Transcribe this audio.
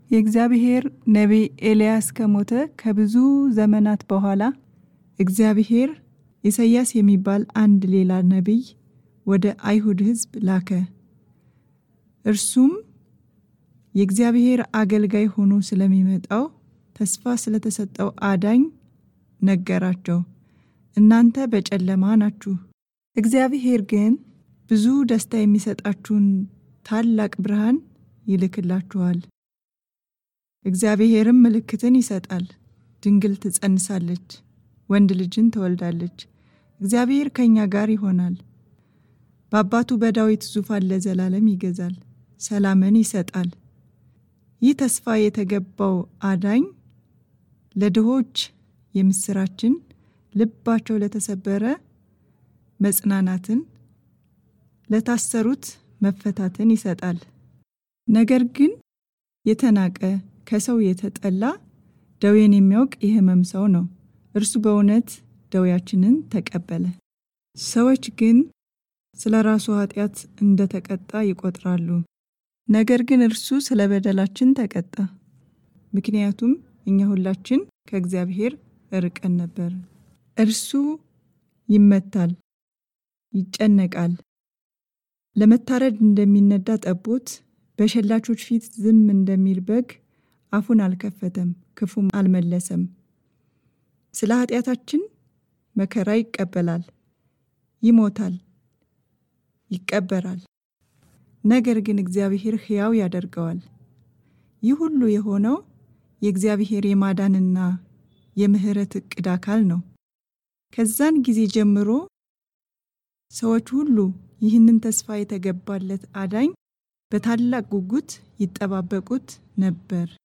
የእግዚአብሔር ነቢይ ኤልያስ ከሞተ ከብዙ ዘመናት በኋላ እግዚአብሔር ኢሳይያስ የሚባል አንድ ሌላ ነቢይ ወደ አይሁድ ሕዝብ ላከ። እርሱም የእግዚአብሔር አገልጋይ ሆኖ ስለሚመጣው ተስፋ ስለተሰጠው አዳኝ ነገራቸው። እናንተ በጨለማ ናችሁ፣ እግዚአብሔር ግን ብዙ ደስታ የሚሰጣችሁን ታላቅ ብርሃን ይልክላችኋል። እግዚአብሔርም ምልክትን ይሰጣል፣ ድንግል ትጸንሳለች፣ ወንድ ልጅን ትወልዳለች። እግዚአብሔር ከእኛ ጋር ይሆናል፣ በአባቱ በዳዊት ዙፋን ለዘላለም ይገዛል፣ ሰላምን ይሰጣል። ይህ ተስፋ የተገባው አዳኝ ለድሆች የምስራችን፣ ልባቸው ለተሰበረ መጽናናትን፣ ለታሰሩት መፈታትን ይሰጣል። ነገር ግን የተናቀ ከሰው የተጠላ ደዌን የሚያውቅ የሕመም ሰው ነው። እርሱ በእውነት ደዌያችንን ተቀበለ። ሰዎች ግን ስለ ራሱ ኃጢአት እንደተቀጣ ይቆጥራሉ። ነገር ግን እርሱ ስለ በደላችን ተቀጣ፣ ምክንያቱም እኛ ሁላችን ከእግዚአብሔር ርቀን ነበር። እርሱ ይመታል፣ ይጨነቃል፣ ለመታረድ እንደሚነዳ ጠቦት በሸላቾች ፊት ዝም እንደሚል በግ አፉን አልከፈተም፣ ክፉም አልመለሰም። ስለ ኃጢአታችን መከራ ይቀበላል፣ ይሞታል፣ ይቀበራል። ነገር ግን እግዚአብሔር ሕያው ያደርገዋል። ይህ ሁሉ የሆነው የእግዚአብሔር የማዳንና የምሕረት ዕቅድ አካል ነው። ከዛን ጊዜ ጀምሮ ሰዎች ሁሉ ይህንን ተስፋ የተገባለት አዳኝ በታላቅ ጉጉት ይጠባበቁት ነበር።